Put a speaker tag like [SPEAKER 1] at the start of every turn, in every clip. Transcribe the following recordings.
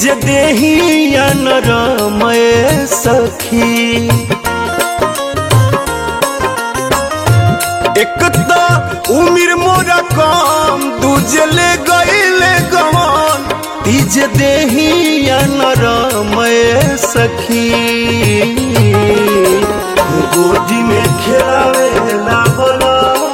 [SPEAKER 1] तीज देही नरमय सखी एक तो उमिर मोरा कम दूजे ले गईले गवन तीज देही नरमय सखी गोदी में खेलावे ला बोला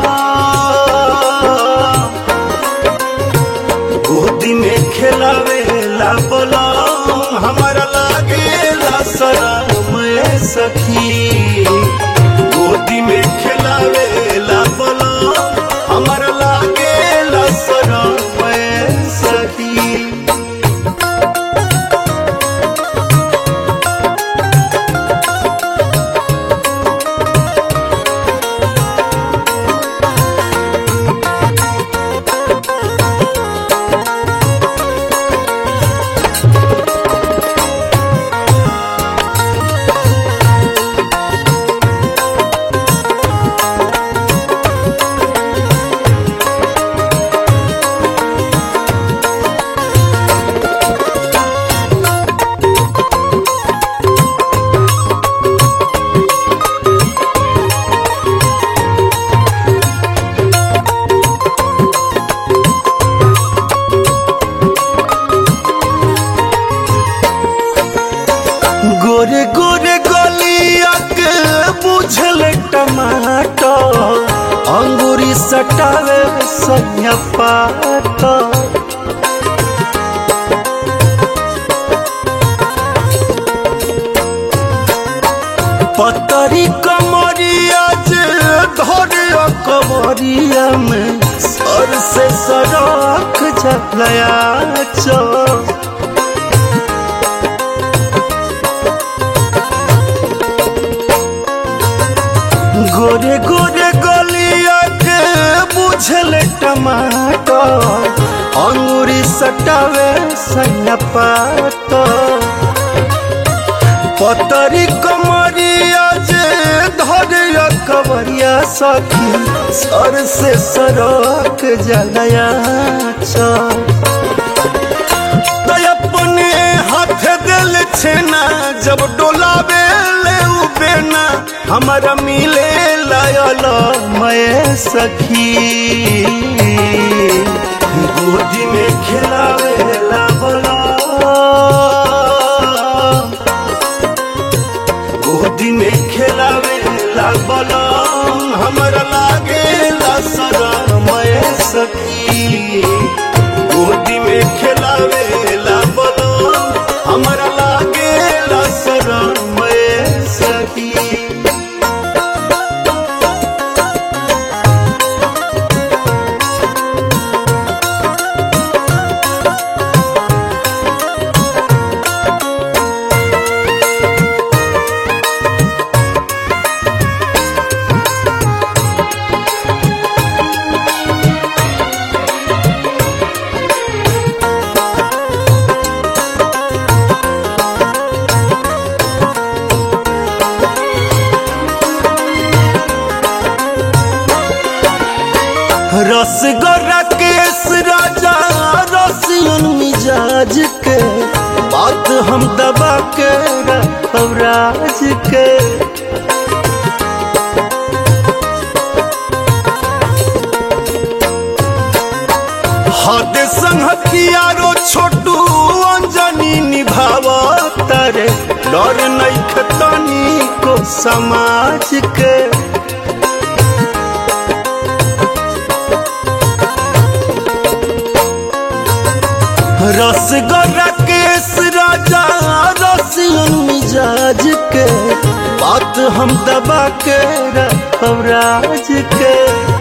[SPEAKER 1] गोदी में खेलावे ला बोला हमारा लागे ला शरम सखी गोदी में खेलावे ला बोला हमारा लागे ला शरम सखी गोरे गोरे गलिया के बुझल टमाटर अंगूरी सटावे सैया पात पतरी कमरिया जे धरे कमरिया में सर से सड़क झलया चौ गोरे गोरे गलिया के बुझल टमाटर अंगूरी सटावे सैया पात पतरी कमरिया जे धरे कवरिया सखी सर से सरक जलया चल तो अपने हाथ दिल छेना जब डोलावे ले बेना हमारा मिले लायल मैं सखी गोदी में खिलावे ला बोला गोदी में खिलावे ला बोला हमारा लागे ला सरा मैं सखी गोदी में खिलावे ला बोलो हमारा लागे ला शरण में सखी रसगोरा केस राजा रसियन मिजाज के बात हम दबा के रखब राज के हद संहतियारो छोटू अंजनी निभाव तारे डर नहीं खतनी को समाज के रसगोरा केस राजा रसियन मिजाज के बात हम दबा के रखब राज के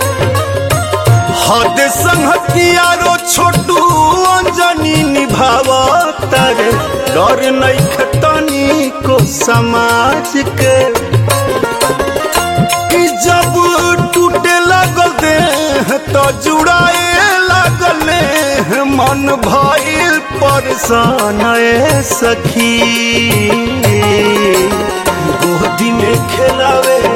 [SPEAKER 1] हद संहतियारो छोटू अंजनी निभाव तारे डर नहीं खतनी को समाज के कि जब टूटे लागल देह तो जुड़ाए लागल मन भइल परेशान ए सखी गोदी में खेलावे